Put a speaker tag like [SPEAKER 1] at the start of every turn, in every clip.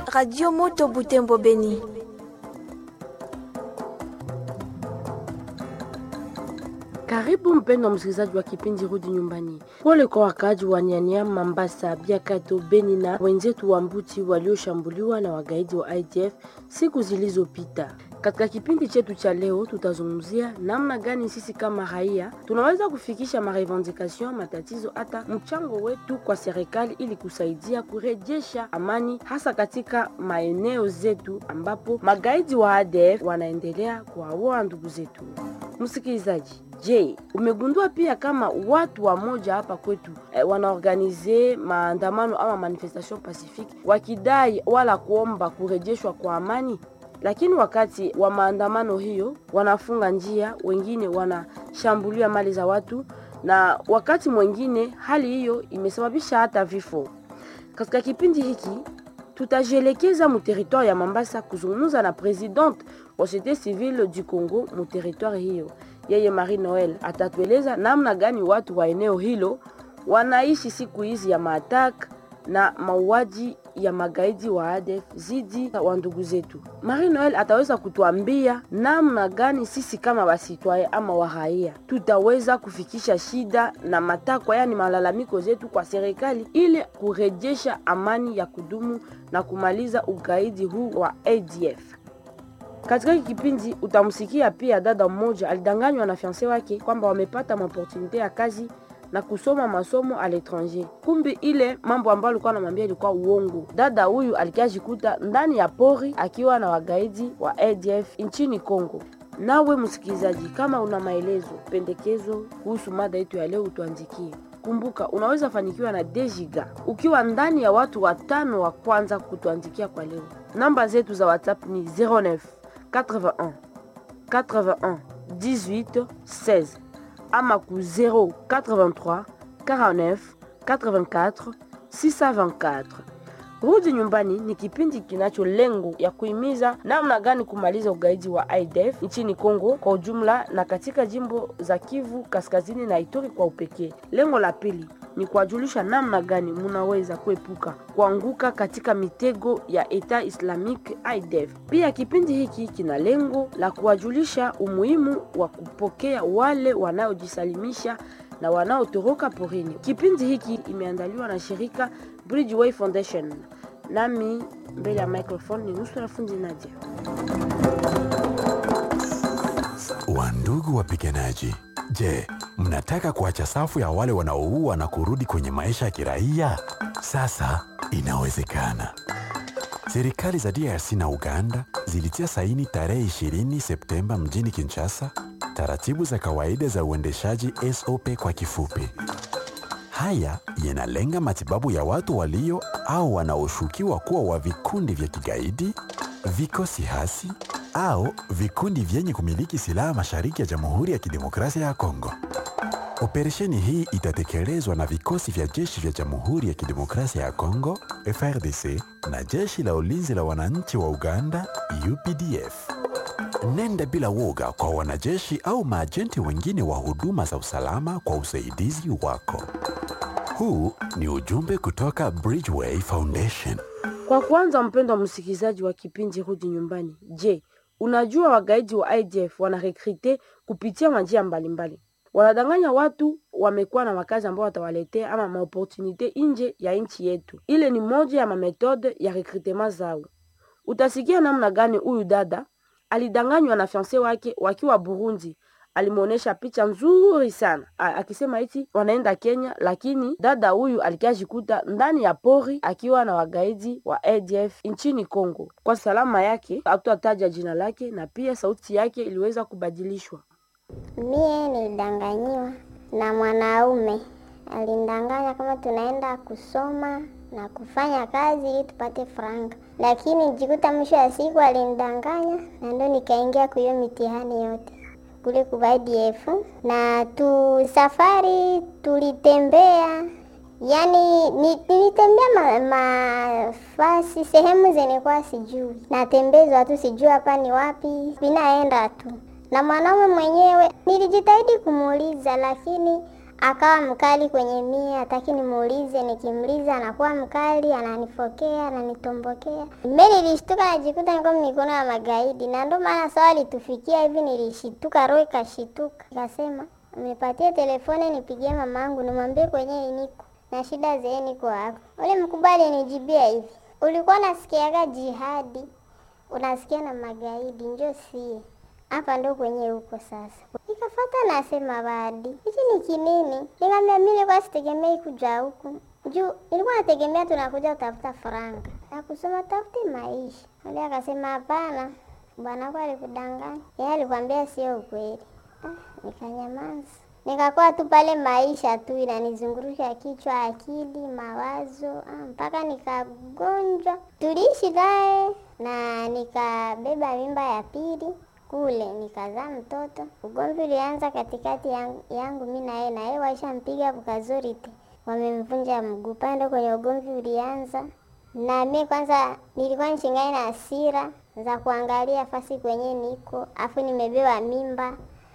[SPEAKER 1] Radio Moto Butembo Beni.
[SPEAKER 2] Karibu mpendwa msikilizaji wa kipindi Rudi Nyumbani. Pole kwa wakaaji wa Nyanyama, Mambasa, Biakato, Beni na wenzetu wa Mbuti walioshambuliwa na wagaidi wa IDF siku zilizopita. Katika kipindi chetu cha leo tutazungumzia namna gani sisi kama raia tunaweza kufikisha marevendication, matatizo, hata mchango wetu kwa serikali ili kusaidia kurejesha amani, hasa katika maeneo zetu ambapo magaidi wa ADF wanaendelea kuwaua ndugu zetu. Msikilizaji, Je, umegundua pia kama watu wa moja hapa kwetu eh, wanaorganize maandamano ama manifestation pacifique wakidai wala kuomba kurejeshwa kwa amani, lakini wakati wa maandamano hiyo wanafunga njia, wengine wanashambulia mali za watu, na wakati mwingine hali hiyo imesababisha hata vifo. Katika kipindi hiki tutajielekeza mu territoire ya Mambasa kuzungumza na presidente wa societe civile du Congo mu territoire hiyo yeye Marie Noel atatueleza namna gani watu wa eneo hilo wanaishi siku hizi ya maatak na mauaji ya magaidi wa ADF zidi wa ndugu zetu. Marie Noel ataweza kutuambia namna gani sisi kama wasitwaye ama waraia tutaweza kufikisha shida na matakwa, yani malalamiko zetu kwa serikali ili kurejesha amani ya kudumu na kumaliza ugaidi huu wa ADF. Katika hiki kipindi utamsikia pia dada mmoja alidanganywa na fiance wake kwamba wamepata maopportunite ya kazi na kusoma masomo a l'étranger. Kumbi ile mambo ambayo alikuwa anamwambia ilikuwa uongo. Dada huyu alikiajikuta ndani ya pori akiwa na wagaidi wa ADF nchini Kongo. Nawe msikilizaji, kama una maelezo, pendekezo kuhusu mada yetu ya leo, utuandikie. Kumbuka, unaweza fanikiwa na Dejiga ukiwa ndani ya watu watano wa kwanza kutuandikia kwa leo. Namba zetu za WhatsApp ni 09 81 81 18 16 ama ku 083 49 84 624. Rudi Nyumbani ni kipindi kinacho lengo ya kuhimiza namna gani kumaliza ugaidi wa IDF nchini Kongo kwa ujumla na katika jimbo za Kivu Kaskazini na Ituri kwa upekee. Lengo la pili ni kuwajulisha namna gani munaweza kuepuka kuanguka katika mitego ya Eta Islamic IDF. Pia kipindi hiki kina lengo la kuwajulisha umuhimu wa kupokea wale wanaojisalimisha na wanaotoroka porini. Kipindi hiki imeandaliwa na shirika Bridgeway Foundation. Nami mbele ya microphone ni nusu fundi Nadia.
[SPEAKER 3] Wandugu wapiganaji, je, mnataka kuacha safu ya wale wanaoua na kurudi kwenye maisha ya kiraia? Sasa inawezekana. Serikali za DRC na Uganda zilitia saini tarehe 20 Septemba mjini Kinshasa taratibu za kawaida za uendeshaji SOP kwa kifupi. Haya yanalenga matibabu ya watu walio au wanaoshukiwa kuwa wa vikundi vya kigaidi, vikosi hasi au vikundi vyenye kumiliki silaha mashariki ya Jamhuri ya Kidemokrasia ya Kongo. Operesheni hii itatekelezwa na vikosi vya jeshi vya Jamhuri ya Kidemokrasia ya Kongo FRDC na jeshi la ulinzi la wananchi wa Uganda UPDF. Nenda bila woga kwa wanajeshi au maajenti wengine wa huduma za usalama kwa usaidizi wako. Huu ni ujumbe kutoka Bridgeway Foundation.
[SPEAKER 2] Kwa kwanza, mpendwa msikilizaji wa kipindi Rudi Nyumbani, je, unajua wagaidi wa IDF wanarekrite kupitia majia mbalimbali wanadanganya watu wamekuwa na makazi ambao watawaletea ama maopportunite nje ya nchi yetu. Ile ni moja ya mametode ya rekrutema zao. Utasikia namna gani huyu dada alidanganywa na fiance wake wakiwa Burundi. Alimwonyesha picha nzuri sana A, akisema eti wanaenda Kenya, lakini dada huyu alikiajikuta ndani ya pori akiwa na wagaidi wa ADF nchini Kongo. Kwa salama yake hatutataja jina lake, na pia sauti yake iliweza kubadilishwa.
[SPEAKER 4] Mie nilidanganyiwa na mwanaume, alindanganya kama tunaenda kusoma na kufanya kazi ili tupate franga, lakini nijikuta mwisho ya siku alinidanganya, na ndo nikaingia kwa hiyo mitihani yote kule kwa IDF. Na tu safari tulitembea, yani nilitembea mafasi ma, sehemu zenye kwa sijui, natembezwa tu sijui hapa ni wapi, binaenda tu na mwanaume mwenyewe nilijitahidi kumuuliza, lakini akawa mkali kwenye mie, hataki nimuulize. Nikimuuliza anakuwa mkali, ananifokea, ananitombokea. Mimi nilishtuka, najikuta niko mikono ya magaidi, na ndio maana sawa alitufikia hivi, nilishituka, roho ikashituka, nikasema nipatie telefoni nipigie mamangu nimwambie kwenye iniko na shida zee niko hapo. Ule mkubwa alinijibia hivi, ulikuwa unasikiaga jihadi, unasikia na magaidi, njo sie hapa ndo kwenye huko sasa. Nikafata nasema badi hichi ni kinini? Nikamwambia mimi nilikuwa sitegemei kuja huku juu nilikuwa nategemea tunakuja kutafuta faranga na kusoma tafute maisha. Ule akasema hapana, bwanako alikudanganya, yeye alikwambia sio ukweli. Ah, nikanyamaza nikakuwa tu pale, maisha tu inanizungurusha kichwa, akili, mawazo ah, mpaka nikagonjwa. Tuliishi naye na nikabeba mimba ya pili kule nikazaa mtoto. Ugomvi ulianza katikati yangu, yangu mi na yeye, na yeye waishampiga bukazorite, wamemvunja mguu. Pande kwenye ugomvi ulianza, na mi kwanza nilikuwa nchingani na hasira za kuangalia fasi kwenye niko, afu nimebeba mimba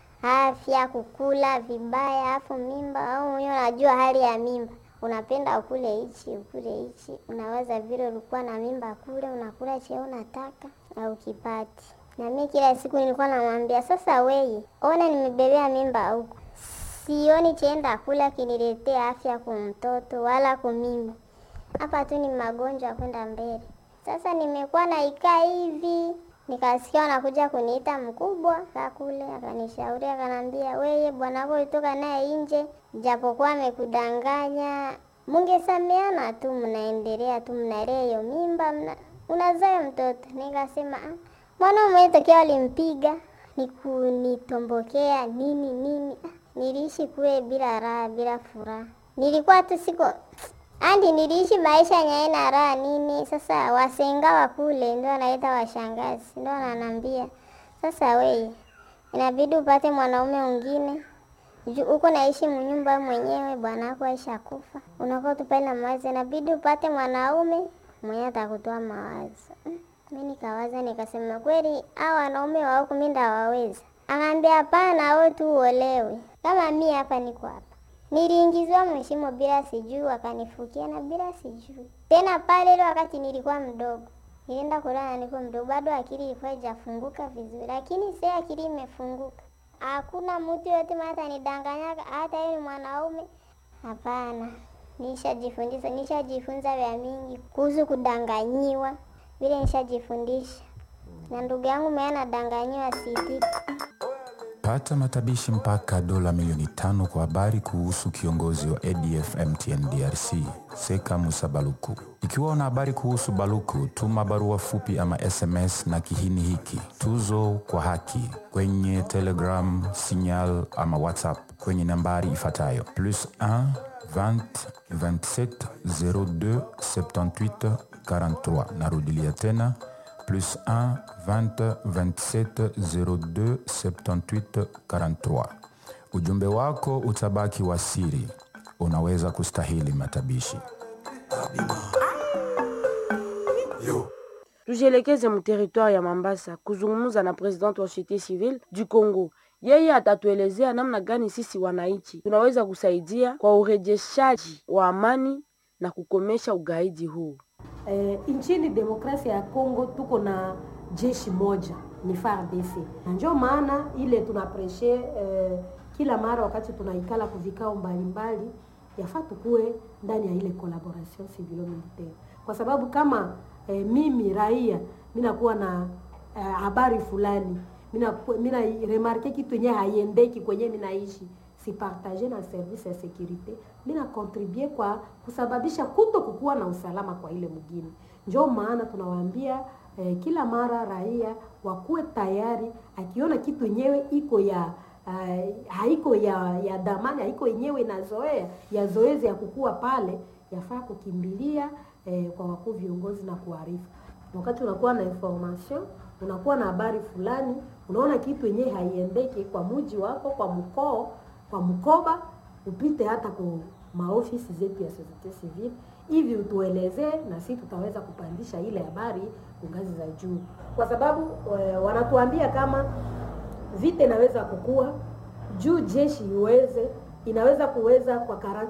[SPEAKER 4] afya kukula vibaya, afu mimba au mwenyewe unajua hali ya mimba, unapenda ukule hichi ukule hichi, unawaza vile ulikuwa na mimba kule, unakula cheo unataka na ukipati. Na mimi kila siku nilikuwa namwambia sasa, weye ona, nimebebea mimba huku, sioni chenda kula kiniletea afya kumtoto wala kumimba, hapa tu ni magonjwa kwenda mbele. Sasa nimekuwa naikaa hivi nikasikia wanakuja kuniita mkubwa ka kule, akanishauri akanambia, weye bwanako ulitoka naye nje, japokuwa amekudanganya, mungesameana tu, mnaendelea tu, mnalea hiyo mimba, mna unazaa mtoto. Nikasema ah, mwana mwenye tokea walimpiga nikuniitombokea nini nini. Ah, niliishi kule bila raha, bila furaha, nilikuwa tu siko andi niliishi maisha yenye na raha nini. Sasa wasenga wa kule ndio wanaita washangazi, ndio wananambia sasa, weye inabidi upate mwanaume mwingine huko naishi mnyumba mwenyewe, bwana wako aisha kufa, unakuwa tupale na mawazo, inabidi upate mwanaume mwenye atakutoa mawazo. Mi nikawaza nikasema, kweli hao wanaume wa huku mi ndawaweza? Akaambia hapana, wewe tu uolewe kama mi hapa niko hapa Niliingizwa mheshimo bila sijui, wakanifukia na bila sijui tena. Pale ile wakati nilikuwa mdogo, nilienda kulala, niko mdogo bado, akili ilikuwa haijafunguka vizuri, lakini sasa akili imefunguka. Hakuna mtu yote mata nidanganyaga, hata yeye ni mwanaume. Hapana, nishajifundisha, nishajifunza vya mingi kuhusu kudanganyiwa, vile nishajifundisha, na ndugu yangu mwenye anadanganyiwa sitiki
[SPEAKER 5] Pata matabishi mpaka dola milioni tano kwa habari kuhusu kiongozi wa ADF MTN DRC Seka Musa Baluku. Ikiwa una habari kuhusu Baluku, tuma barua fupi ama SMS na kihini hiki tuzo kwa haki kwenye Telegram, Signal ama WhatsApp kwenye nambari ifuatayo plus 1 20 27 02 78 43. Narudilia tena plus 1 20 27 02 78 43. Ujumbe wako utabaki wa siri, unaweza kustahili matabishi.
[SPEAKER 2] Tujielekeze mteritwari ya Mambasa kuzungumza na president wa societe civile du Congo. Yeye atatuelezea namna gani sisi wananchi tunaweza kusaidia kwa urejeshaji wa amani na kukomesha ugaidi huu.
[SPEAKER 6] Eh, nchini demokrasia ya Kongo tuko na jeshi moja ni FARDC, na ndio maana ile tunapreshe eh, kila mara wakati tunaikala kuvikao mbalimbali, yafaa tukue ndani ya ile collaboration civilo militaire, kwa sababu kama eh, mimi raia minakuwa na eh, habari fulani mina remarke kitu yenye haiendeki kwenye minaishi sipartage na service ya securite, mina contribue kwa kusababisha kuto kukuwa na usalama kwa ile mgini. Ndio maana tunawaambia eh, kila mara raia wakuwe tayari, akiona kitu yenyewe iko ya uh, haiko ya ya damani, haiko yenyewe inazoea ya zoezi ya kukua pale, yafaa kukimbilia eh, kwa wakuu viongozi na kuarifu. Wakati unakuwa na information, unakuwa na habari fulani, unaona kitu yenyewe haiendeki kwa muji wako, kwa mkoo kwa mkoba upite hata kwa maofisi zetu ya societe civile, hivi utuelezee, na sisi tutaweza kupandisha ile habari ngazi za juu, kwa sababu e, wanatuambia kama vita inaweza kukua juu jeshi iweze inaweza kuweza kwa 40%,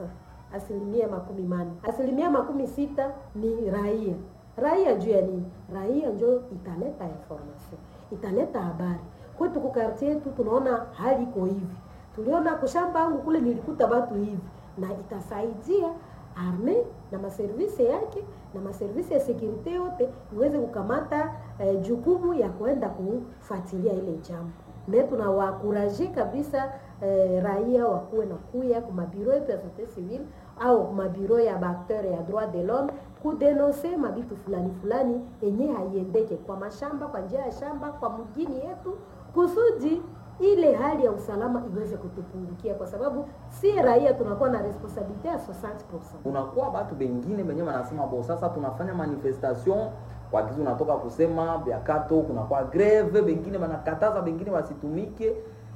[SPEAKER 6] asilimia makumi mane. Asilimia makumi sita ni raia. Raia juu ya nini? Raia njo italeta information, italeta habari kwetu ku quartier yetu. Tunaona hali iko hivi, tuliona kushamba yangu kule nilikuta watu hivi, na itasaidia arme na maservisi yake na maservisi ya sekurite yote iweze kukamata eh, jukumu ya kwenda kufuatilia ile jambo me tunawakuraje kabisa eh, raia wakuwe na kuya ku mabiro yetu ya societe civile au mabiro ya baacteur ya droit de l'homme kudenonse mabitu fulani fulani yenye haiendeke kwa mashamba kwa njia ya shamba kwa mjini yetu kusudi ile hali ya usalama iweze kutupungukia, kwa sababu si raia tunakuwa na responsabilite ya 60%.
[SPEAKER 7] kunakuwa batu bengine benye wanasema bo, sasa tunafanya manifestation kwa kizi unatoka kusema biakato, kunakuwa greve, bengine banakataza bengine wasitumike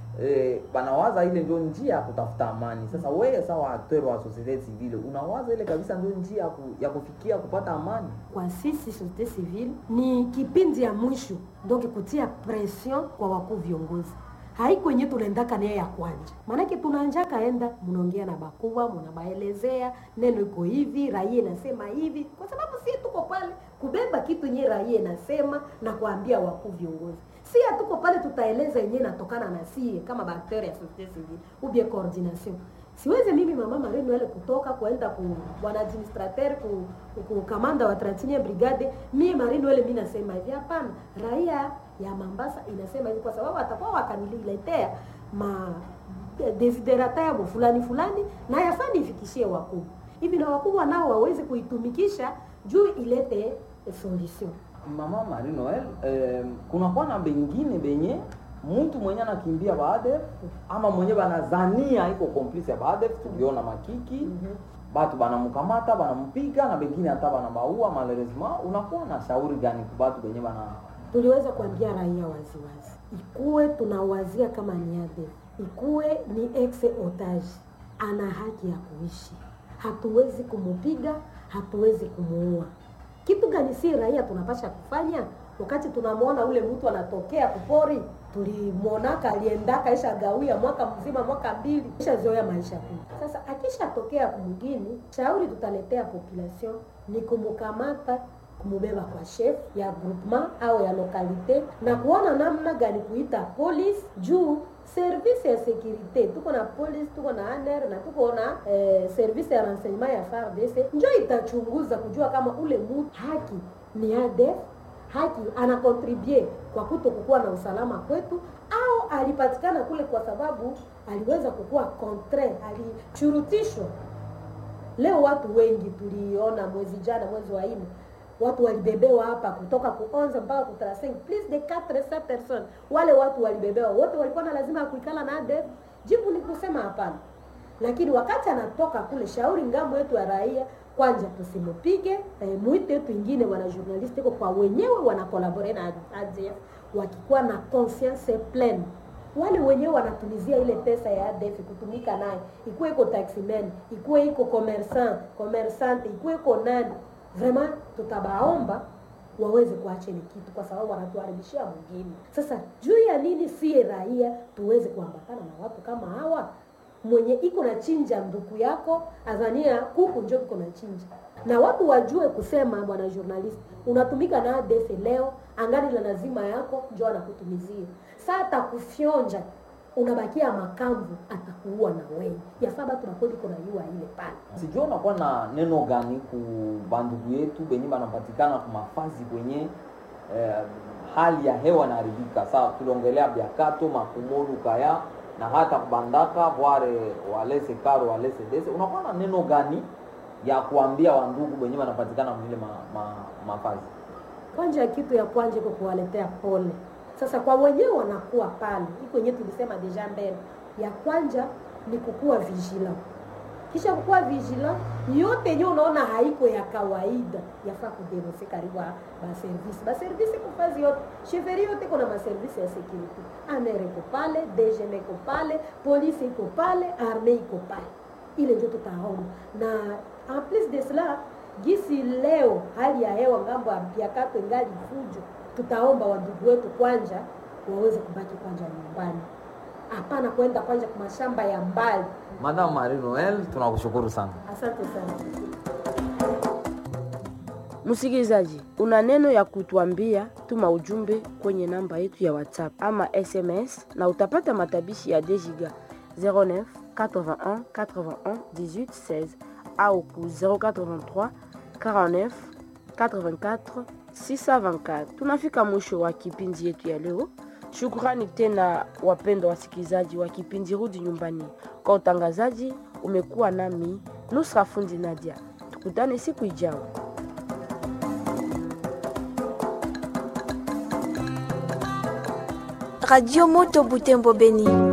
[SPEAKER 7] eh, banawaza ile ndio njia ya kutafuta amani. Sasa wewe sawa acteur wa societe civile unawaza ile kabisa ndio njia ya, ku, ya kufikia kupata amani?
[SPEAKER 6] Kwa sisi societe civile ni kipindi ya mwisho, donc kutia pression kwa wakuu viongozi haiko yenye tunaendaka naye ya kwanja, maanake tunanjaka enda mnaongea na bakubwa, mnabaelezea neno iko hivi, raia inasema hivi, kwa sababu sie tuko pale kubeba kitu yenye raia inasema na kuambia wakuu viongozi. Si hatuko pale tutaeleza yenye inatokana na sie kama baacteur ya societe civile ou bien coordination. Siwezi mimi mama Marino ile kutoka kuenda ku bwana administrateur ku, ku kamanda wa 31 brigade, mimi Marino ile mimi nasema hivi, hapana, raia ya Mambasa inasema hivi kwa sababu atakuwa wakaniletea ma desiderata yabo fulani fulani, na yafaa nifikishie wakubwa hivi, na wakubwa nao waweze kuitumikisha juu ilete solution.
[SPEAKER 7] Mama Marie Noel, eh, kunakuwa na bengine benye mtu mwenye anakimbia baadef ama mwenye banazania iko complice ya baadef, tuliona makiki batu banamkamata banampiga na bengine hata banabaua malheureusement. Unakuwa na shauri gani kwa batu benye bana
[SPEAKER 6] tuliweza kuambia raia waziwazi, ikuwe tunawazia kama ni ADF, ikuwe ni ex otage, ana haki ya kuishi, hatuwezi kumupiga, hatuwezi kumuua. Kitu gani si raia tunapasha kufanya wakati tunamwona ule mtu anatokea kupori? Tulimwonaka aliendaka isha gawia mwaka mzima, mwaka mbili, isha zoea maisha kuu. Sasa akishatokea kumgini, shauri tutaletea population ni kumukamata kumubeba kwa chef ya groupement au ya lokalite na kuona namna gani kuita police juu service ya securite tuko na police tuko na ANR na tuko na eh, service ya renseignement ya FARDC njo itachunguza kujua kama ule mtu haki ni ADF haki anakontribue kwa kuto kukuwa na usalama kwetu au alipatikana kule kwa sababu aliweza kukuwa contraire alichurutishwa leo watu wengi tuliona mwezi jana mwezi wa nne watu walibebewa hapa kutoka ku 11 mpaka ku 35 plus de 400 personnes. Wale watu walibebewa wote walikuwa na lazima ya kuikala na ADF? Jibu ni kusema hapana. Lakini wakati anatoka kule, shauri ngambo yetu ya raia kwanja tusimupige, eh, mwite yetu ingine wana journalist iko kwa wenyewe wana collaborate na ADF wakikuwa na conscience pleine wale wenyewe wanatumizia ile pesa ya ADF kutumika naye, ikuwe iko taximan, ikuwe iko commerçant, commerçante, ikuwe iko nani vraiment tutabaomba waweze kuacha ile kitu, kwa sababu wanatuharibishia mwingine. Sasa juu ya nini sie raia tuweze kuambatana na watu kama hawa? Mwenye iko na chinja nduku yako azania kuku njo iko na chinja, na watu wajue kusema, bwana journalist, unatumika na ADF leo, angali la lazima yako njo anakutumizia saa atakufyonja unabakia makamvu, atakuua na wewe. Yafaa batu nakweli kuna yua ile pale
[SPEAKER 7] sijua unakuwa na neno gani ku bandugu yetu benye banapatikana ku mafazi kwenye eh, hali ya hewa inaharibika. Saa tuliongelea Biakato, Makumolu, Kaya na hata kubandaka Bware, Walese Karo, Walese Dese, unakuwa na neno gani ya kuambia wandugu benye banapatikana mwile ma, ma, mafazi?
[SPEAKER 6] kwanja kitu ya kwanja iko kuwaletea pole. Sasa kwa wenyewe wanakuwa pale, iko yenyewe tulisema deja mbele ya kwanja ni kukuwa vigilant, kisha kukuwa vigilant, yote yenyewe unaona haiko ya kawaida, yafaa kudenonse karibu ba service ba service kufazi yote cheferi yote iko na ma service ya security, ANR iko pale, DGM iko pale, polisi iko pale, arme iko pale, ile ndio tutaona na en plus de cela gisi leo hali ya hewa ngambo ya Biakato ingali fujo, tutaomba wandugu wetu kwanja waweze kubaki kwanja nyumbani, hapana kwenda kwanja kwa mashamba ya mbali.
[SPEAKER 7] Madam Marie Noel, tunakushukuru sana.
[SPEAKER 6] Asante sana.
[SPEAKER 2] Msikilizaji, una neno ya kutuambia, tuma ujumbe kwenye namba yetu ya WhatsApp ama SMS na utapata matabishi ya Dejiga 09 81 81 18 16 au ku 083 49 84 624. Tunafika mwisho wa kipindi yetu ya leo. Shukrani tena wapendwa wasikilizaji wa kipindi Rudi Nyumbani. Kwa utangazaji umekuwa nami Nusra Fundi Nadia. Tukutane siku ijayo.
[SPEAKER 1] Radio Moto Butembo Beni.